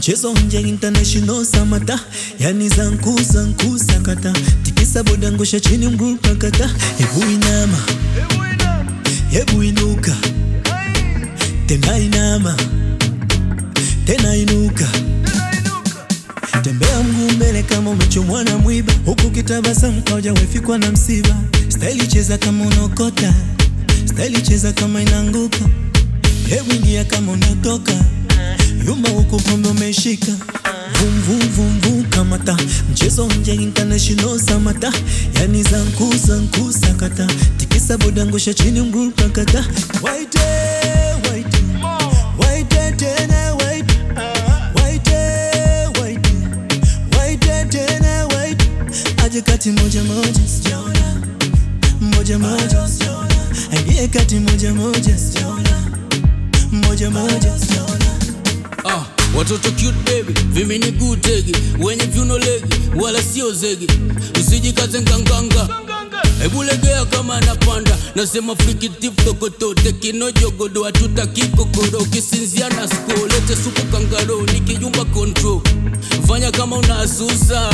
mchezo nje international samata yani zanku zanku sakata tikisa boda ngosha chini mguu pakata hebu inama hebu inuka tena inama tena inuka tembea mguu mbele kama umechomwa na mwiba huku kitabasamu kauja wefikwa na msiba staili cheza kama unaokota staili cheza kama inaanguka hebu ingia kama unatoka yumba huku pombe umeshika vum vum vum vum kamata mchezo nje international samata yani zanku zanku sakata tikisa boda ngosha chini mguu pakata waite waite waite tena waite waite waite waite tena waite aje kati moja moja sijaona moja moja sijaona aingie kati moja moja sijaona moja moja sijaona Ah, watoto cute baby, vimini gutegi, wenye vyuno legi, wala sio zegi, usijikaze nganganga. Hebu legea kama napanda, nasema frikitif tokotote kinojogodo hatutaki kokoro, ukisinzia na sko lete supu kangaro, nikijumba control, fanya kama unasusa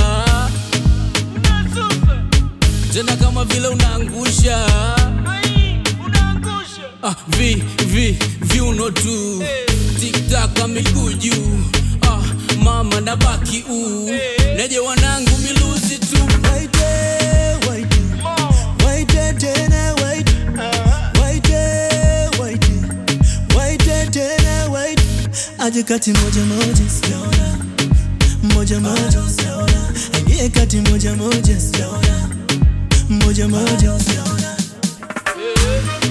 tena kama vile unaangusha ah, vi vi viuno tu tiktaka miguu juu ah, mama na baki uu neje wanangu miluzi tu Waite, waite, waite tena waite, waite, waite, waite tena waite. Aje kati moja moja sijaona, moja moja sijaona, aingie kati moja moja sijaona, moja moja sijaona.